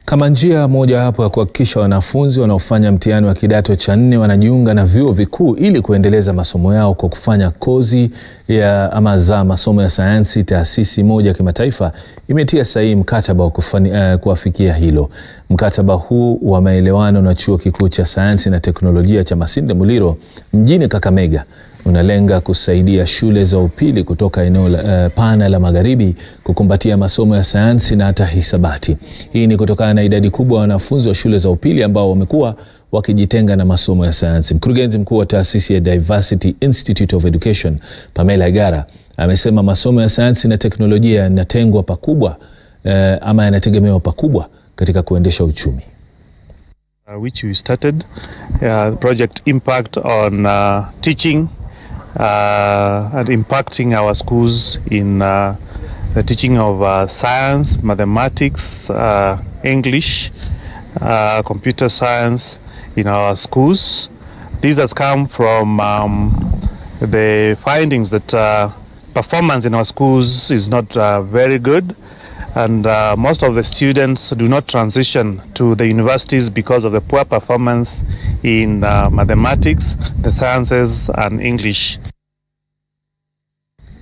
Kama njia mojawapo ya kuhakikisha wanafunzi wanaofanya mtihani wa kidato cha nne wanajiunga na vyuo vikuu ili kuendeleza masomo yao kwa kufanya kozi ya ama za masomo ya sayansi, taasisi moja ya kimataifa imetia sahihi mkataba wa kufani, uh, kuafikia hilo. Mkataba huu wa maelewano na chuo kikuu cha sayansi na teknolojia cha Masinde Muliro mjini Kakamega unalenga kusaidia shule za upili kutoka eneo la, uh, pana la magharibi kukumbatia masomo ya sayansi na hata hisabati. Hii ni kutokana na idadi kubwa ya wanafunzi wa shule za upili ambao wamekuwa wakijitenga na masomo ya sayansi. Mkurugenzi mkuu wa taasisi ya Diversity Institute of Education Pamela Igara amesema masomo ya sayansi na teknolojia yanatengwa pakubwa uh, ama yanategemewa pakubwa katika kuendesha uchumi. Uh, which we started uh, project impact on uh, teaching uh, and impacting our schools in uh, the teaching of uh, science, mathematics, uh, English, uh, computer science in our schools. This has come from um, the findings that uh, performance in our schools is not uh, very good and uh, most of the students do not transition to the universities because of the poor performance in uh, mathematics, the sciences, and English.